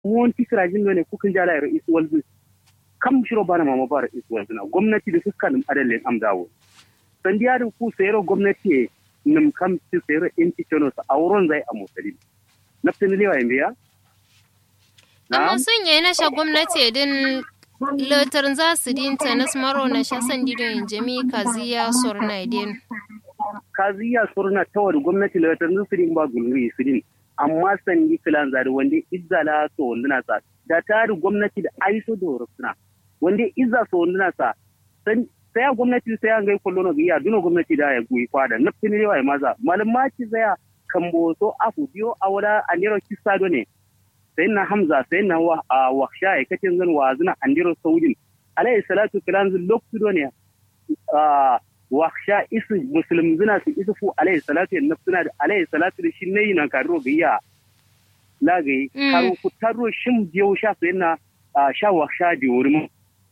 won tikra jin ne kukin jala ro is walzu kam shiro bana mama bara is walzu na gwamnati da fuskan adalin amdawo sandiya da ku sayro gwamnati nim kam ci sayro inti tono sa auron zai a musali naftin lewa yin biya amma sun yi na sha gwamnati din letar za su din tanis maro na sha san didon jami kaziya sorna din kaziya sorna ta wani gwamnati letar su din ba gulmi su din amma sandi filan zari wanda izzala so wanda sa da tari gwamnati da aiso da horosuna wanda izza so wanda sa sai a gwamnati sai an gai kullo no biya duno gwamnati da ya goyi kwada naftin lewa ya maza malamaci zaya kambo so afu biyo a wada aniro kisado ne sai na hamza sai na waksha ya kace zan wazina andiro saudin alayhi salatu kiran zin loktu ne waksha isu muslim zina su isu fu alayhi salatu ya nafsuna da alayhi salatu da shi ne yi nan karo biya lagai karo ku taro shim biyo sha sai na sha waksha da wurin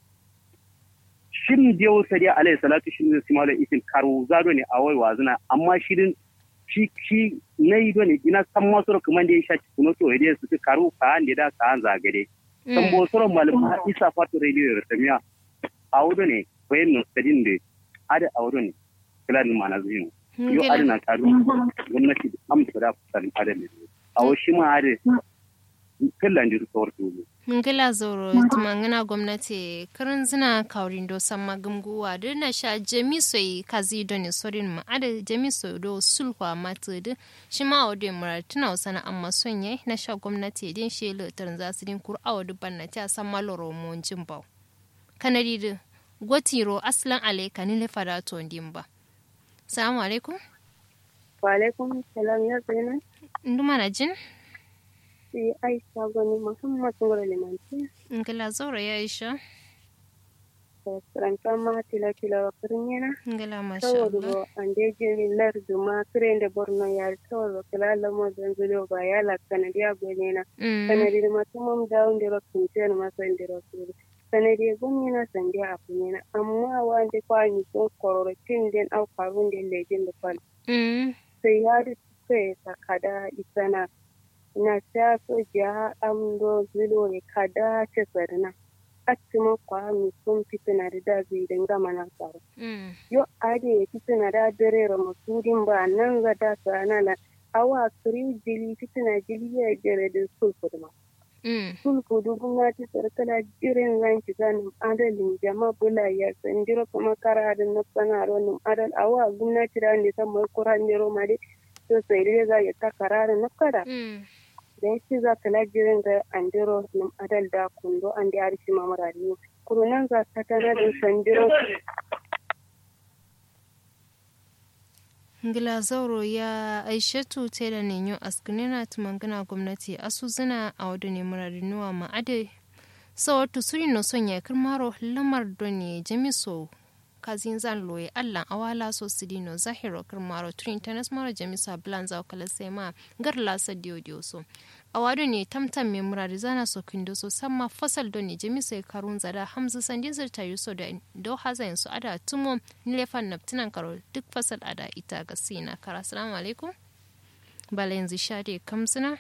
shim biyo sai alayhi salatu shi ne simala isin karo zado ne a wai wazina amma shirin shi shi na yi dole ina san masu kuma da ya sha cikin wato ya su karu ka an da ka an zagare san bo soro malama isa fatu radio da tamiya a wudo ne bayan no sadin da ada a wudo ne kila ni mana zuwa yo ada na karu gwamnati amsa da kusan ada ne a wo shi ma ada kallan da su warto ngila zoro tumangina gwamnati karin zina kaurin do samma gumguwa da na sha jamisoi kazi do ne sorin ma ada jamisoi do sulhwa mata da shi ma wa da murar tuna wasana amma son yai na sha gwamnati din shi lutar za su din kur awa dubban na ta san maloro mon jimbau kanadi da gwatiro aslan alaika ni lefara to dimba salamu alaikum wa alaikum salam ya zaina nduma na jin sai aisha gani muhammad ngoro limanti ngila zoro ya aisha ranta ma tila tila wa kirnyena ngila masha saboda Allah bo ande jini lardu ma kirende borno yar saboda kila lamo zanzulo ba ya la kanadiya gwenena Mm. kanadi ma tumum dawo ndiro kunten ma so ndiro suru kanadi gumina sande apunyena amma wande kwani so kororo tinden au karunden lejin da kwal Mm. sai ya da sai sakada isana na ta so ja amdo zilo ne kada ce sarna atima kwa mi sun fitina da da zai dinga mana tsaro Mm. yo ade ya fitina da dare ra masudin ba nan ga da sana na awa kiri jili fitina jili ya jere da sulfu ma Mm. sulfu du gwamnati sarkala jirin ranki ganin adalin jama bula ya sandiro kuma kara da na sanaro nim adal awa gwamnati da ne san mai kuran jiro ma dai to sai dai za ya ta karara na kada Mm. dan shi za ta lajirin ga andiro nim adal da kundo an da arshi mamara ne kurunan za ta tana da sandiro ngila zauro ya aishatu tela nenyo askunena tumangana gwamnati asu zina a wadu ne murarinuwa ma ade sawatu suri no son ya kirmaro lamar doni jamiso kazin zan loye allan awala so sidino zahiro kirmaro turi internet mara jamisa blanza kala sema gar lasa dio dio so awadu ne tamtam me murari zana so kindo so samma fasal doni jamiso ya karun zada hamza sandin zirta yuso da do hazayin su ada tumo nilefan naptinan karo duk fasal ada ita ga sina kara assalamu alaikum bala yanzu shade kamsina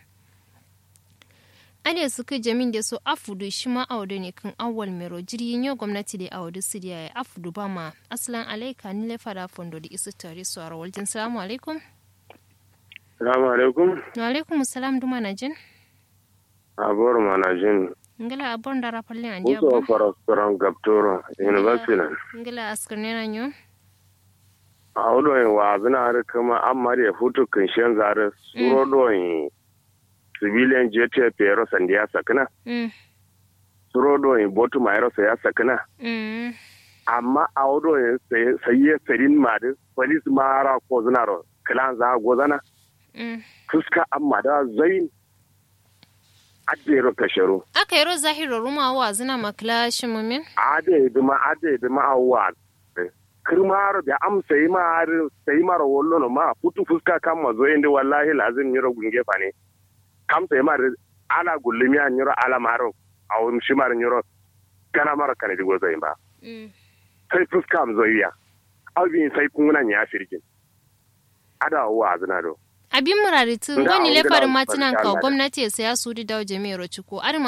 ade suka jamin da so afudu shi ma audu ne kan awal mero jirgin yau gwamnati da audu siriya ya afudu ba ma aslan alaika ni lefa da fondo da isu tare su a rawaltin salamu alaikum Salamu alaikum. wa alaikum salam duma na jin Abuwar manajin. ngila abon da rafallin an diya Kusa ba farastoran Gaptoro, University nan. ngila askar ne na nyo A wudoyin wa zina har kama an mari ya futu kinshen zare suro doyin civilian jet pero sandiya sakina. mm Suro doyin botu ma yaro ya sakina. mm Amma a wudoyin saye sarin madi polis mara ko zinaro kilan za gozana. mm Fuska amma da zain. Adero kasharo. aka yi ro zahiro ruma wa zina makla shi mumin ade duma ade duma awwa kirmaro da am sai ma har sai mara wollo no ma futu fuska kam ma zo inde wallahi lazim nyiro gunge fane kam sai ma ala gullumi an nyiro ala maro awun shi mar nyiro kana mara kana digo zai ba mm sai fuska am zo iya awin sai kuna nya firgin ada wa azna do abin murari tun Nga wani on lefarin gila matinan ka barka Allah. gwamnati ya saya su di dawo jami'ar ciko ar